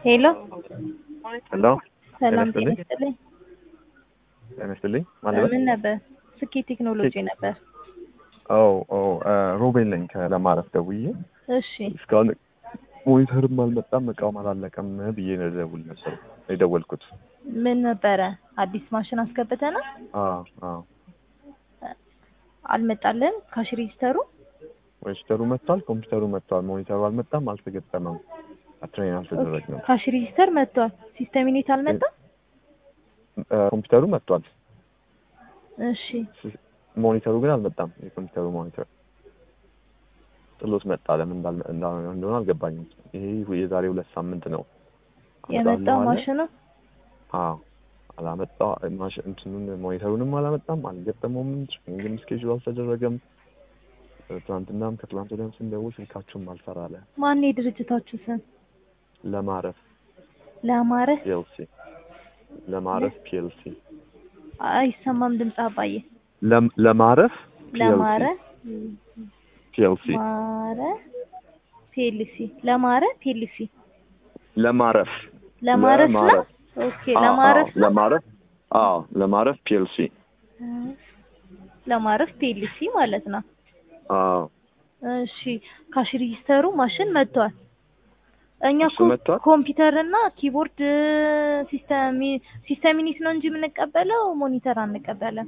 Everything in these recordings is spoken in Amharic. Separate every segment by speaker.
Speaker 1: ሄሎ
Speaker 2: ሄሎ
Speaker 1: ሰላም
Speaker 2: ጤና
Speaker 1: ጤና
Speaker 2: ይስጥልኝ።
Speaker 1: ይስጥልኝ።
Speaker 2: ጤና ይስጥልኝ። ማለት
Speaker 1: ምን ነበር? ስኬት ቴክኖሎጂ ነበር።
Speaker 2: ኦ ኦ ሮቤል ነኝ ከለማረፍ ደውዬ
Speaker 1: እሺ
Speaker 2: እስካሁን ሞኒተርም አልመጣም እቃውም አላለቀም ብዬ ነው ደውል ነበር የደወልኩት።
Speaker 1: ምን ነበረ? አዲስ ማሽን አስገብተና
Speaker 2: አዎ አዎ
Speaker 1: አልመጣልን ካሽ ሬጂስተሩ
Speaker 2: ሬጅስተሩ መጥቷል፣ ኮምፒውተሩ መጥቷል። ሞኒተሩ አልመጣም፣ አልተገጠመም፣ ትሬን አልተደረግንም።
Speaker 1: ካሽ ሬጂስተር መጥቷል። ሲስተም ዩኒት አልመጣም።
Speaker 2: እ፣ ኮምፒውተሩ መጥቷል፣
Speaker 1: እሺ
Speaker 2: ሞኒተሩ ግን አልመጣም። የኮምፒውተሩ ሞኒተር ጥሎት መጣ። ለምን እንዳልመ- እንዳ- እንደሆነ አልገባኝም። ይሄ የዛሬ ሁለት ሳምንት ነው
Speaker 1: የመጣው
Speaker 2: አመጣለሁ አለ።
Speaker 1: ማሽኑ
Speaker 2: አዎ አላመጣው ማሽ- እንትኑን ሞኒተሩንም አላመጣም፣ አልገጠመውም፣ ትሬኒንግም ስኬጁል አልተደረገም። ትናንትናም ከትላንት ወዲያም ስንደውል ስልካችሁም አልሰራ አለ።
Speaker 1: ማን የድርጅታችሁ ስም?
Speaker 2: ለማረፍ
Speaker 1: ለአማረ
Speaker 2: ፒኤልሲ ለማረፍ ፒኤልሲ
Speaker 1: አይሰማም ድምፅ አባዬ።
Speaker 2: ለም- ለማረፍ
Speaker 1: ለማረ
Speaker 2: ፒኤልሲ
Speaker 1: ማረ ፒኤልሲ ለማረ ፒኤልሲ
Speaker 2: ለማረፍ
Speaker 1: ለማረፍ ነው።
Speaker 2: ለማረፍ።
Speaker 1: ኦኬ ለማረፍ ነው።
Speaker 2: ለማረፍ አዎ ለማረፍ ፒኤልሲ
Speaker 1: ለማረፍ ፒኤልሲ ማለት ነው።
Speaker 2: አዎ
Speaker 1: እሺ ካሽ ሬጂስተሩ ማሽን መጥቷል። እኛ
Speaker 2: እሱ
Speaker 1: እኮ
Speaker 2: መጥቷል?
Speaker 1: ኮምፒውተር እና ኪቦርድ ሲስተም ሲስተም ዩኒት ነው እንጂ የምንቀበለው ሞኒተር አንቀበለም።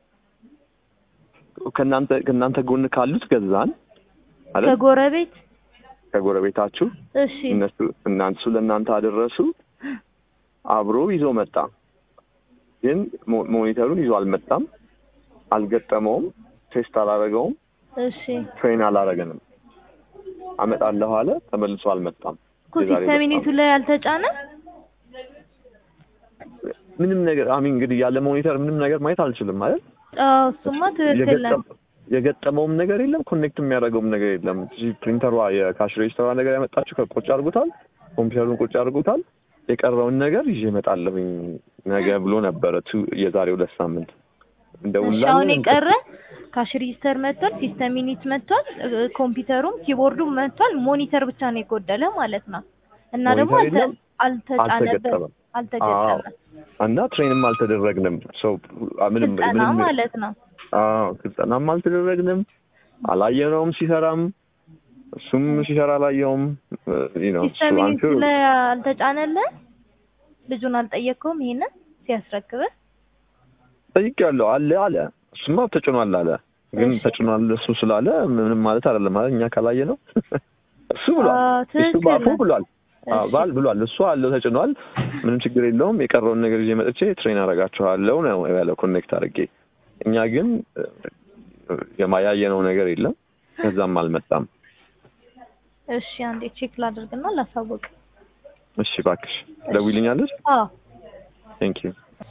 Speaker 2: ከእናንተ ከእናንተ ጎን ካሉት ገዛን አይደል?
Speaker 1: ከጎረቤት
Speaker 2: ከጎረቤታችሁ
Speaker 1: እሺ
Speaker 2: እነሱ እናንሱ ለእናንተ አደረሱ። አብሮ ይዞ መጣ። ግን ሞ- ሞኒተሩን ይዞ አልመጣም፣ አልገጠመውም፣ ቴስት አላረገውም፣
Speaker 1: እሺ
Speaker 2: ትሬን አላረገንም። አመጣለሁ አለ፣ ተመልሶ አልመጣም።
Speaker 1: እኮ
Speaker 2: የዛሬ
Speaker 1: ሲስተም
Speaker 2: ሁለት
Speaker 1: ዩኒቱ ላይ አልተጫነ።
Speaker 2: ምንም ነገር አሚ እንግዲህ ያለ ሞኒተር ምንም ነገር ማየት አልችልም ማለት
Speaker 1: አዎ እሱማ ትክክል ነው።
Speaker 2: የገጠመ- የገጠመውም ነገር የለም፣ ኮኔክት የሚያደርገውም ነገር የለም። እዚህ ፕሪንተሯ የካሽ ሬጅስተሯ ነገር ያመጣችሁ ከቁጭ አድርጉታል፣ ኮምፒውተሩን ቁጭ አድርጉታል። የቀረውን ነገር ይዤ እመጣለሁኝ ነገ ብሎ ነበረ ቱ የዛሬ ሁለት ሳምንት
Speaker 1: እሺ
Speaker 2: እንደውላለን።
Speaker 1: አሁን የቀረ ካሽ ሬጂስተር መጥቷል፣ ሲስተም ዩኒት መጥቷል፣ እ፣ ኮምፒውተሩም ኪቦርዱም መጥቷል። ሞኒተር ብቻ ነው የጎደለ ማለት ነው። እና ደግሞ
Speaker 2: ሞኒተር የለም፣
Speaker 1: አልተ- አልተጫነበትም
Speaker 2: አልተገጠመም።
Speaker 1: አልተገጠመም።
Speaker 2: እና ትሬንም አልተደረግንም። ሰው ምንም
Speaker 1: ስልጠና
Speaker 2: ምንም
Speaker 1: ማለት ነው።
Speaker 2: አዎ ስልጠናም አልተደረግንም። አላየነውም ሲሰራም እሱም ሲሰራ አላየውም። ነው
Speaker 1: ሲስተም ዩኒቱ ላይ አልተጫነልህ? ልጁን አልጠየቅከውም? ይሄንን ሲያስረክብህ
Speaker 2: ጠይቄያለሁ አለ አለ እሱማ ተጭኗል አለ። ግን
Speaker 1: እሺ።
Speaker 2: ተጭኗል እሱ ስላለ ምንም ማለት አይደለም ማለት እኛ ካላየ ነው እሱ ብሏል።
Speaker 1: አዎ፣
Speaker 2: እሱ
Speaker 1: ትክክል
Speaker 2: ባፉ
Speaker 1: ነው።
Speaker 2: ብሏል። አዎ
Speaker 1: እሺ።
Speaker 2: ባል ብሏል። እሱ አለው ተጭኗል። ምንም ችግር የለውም። የቀረውን ነገር ይዤ መጥቼ ትሬን አደርጋችኋለሁ ነው ያለው ኮኔክት አድርጌ። እኛ ግን እ፣ የማያየነው ነገር የለም። ከዛም አልመጣም።
Speaker 1: እሺ አንዴ ቼክ ላድርግና ላሳውቅ።
Speaker 2: እሺ እባክሽ ደውይልኛለሽ።
Speaker 1: አዎ
Speaker 2: ቴንክ ዩ